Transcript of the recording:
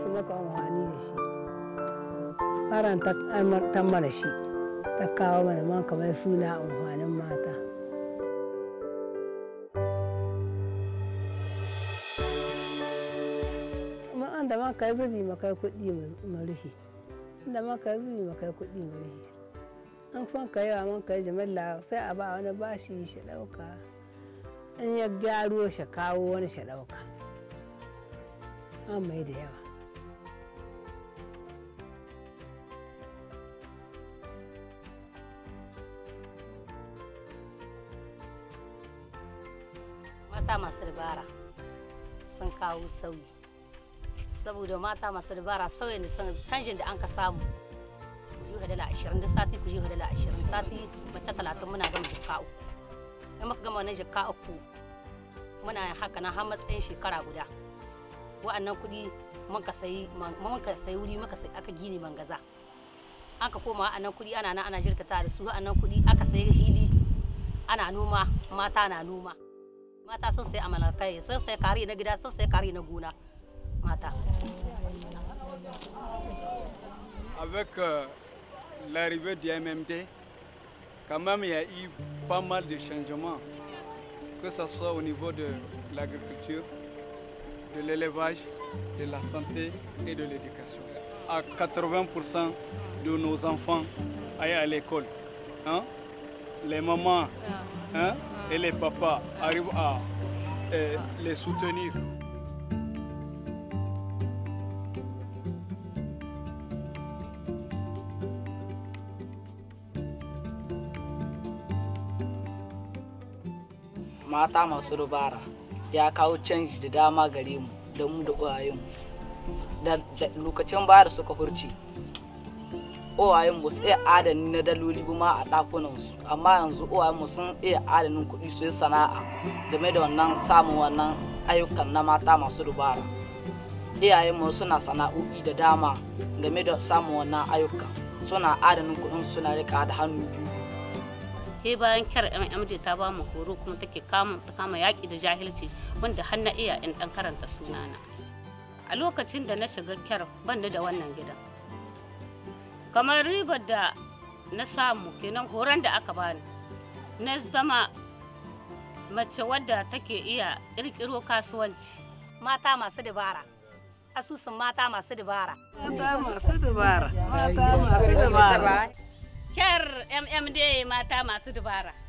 su maka amfani da shi faran ta mana shi ta kawo mana man kamar suna amfanin mata an da man kai zubi makai kuɗi mu rufe da man kai zubi makai kuɗi mu rufe an son ka yawa man kai jimilla sai a ba wani bashi shi ɗauka in ya gyaro shi kawo wani shi ɗauka an mai da yawa mata masu dabara sun kawo sauyi saboda mata masu dabara sauyin da canjin da an ka samu ku ji dala ashirin da sati ku ji dala ashirin sati mace talatin muna gama jikka uku in muka gama wannan jikka uku muna haka na har matsayin shekara guda wa'annan kuɗi mun ka sayi mun ka sayi wuri muka sayi aka gini mangaza an ka koma wa'annan kuɗi ana nan ana jirkata da su wa'annan kuɗi aka sayi hili ana noma mata na noma mata sun sai amalar kai sun sai kari na gida sun sai kari na gona mata avec euh, l'arrivée du MMD quand même il y a eu pas mal de changements que ce soit au niveau de l'agriculture de l'élevage de la santé et de l'éducation à 80% de nos enfants aillent à l'école hein? les mamans hein? et les papas arrivent à euh, les soutenir. Mata masu dubara ya kawo canji da dama gare mu da mu da uwayenmu. Da lokacin baya da suka hurci, uwayenmu su iya adani na daloli ma a ɗakunansu amma yanzu uwayenmu sun iya adanin kuɗi su yi sana'a game da wannan samun wannan ayyukan na mata masu dubara iyayenmu suna sana'o'i da dama game da samun wannan ayyukan suna adanin kuɗin suna rika da hannu biyu he bayan kyar mmd ta ba mu horo kuma take kama ta kama yaƙi da jahilci wanda har na iya in ɗan karanta sunana a lokacin da na shiga kyar ban da wannan gidan kamar ribar da na samu kenan horon da aka bani na zama mace wadda take iya ƙirƙiro kasuwanci mata masu dabara asusun mata masu dabara mata masu dabara mata masu dabara kyar mmd mata masu dabara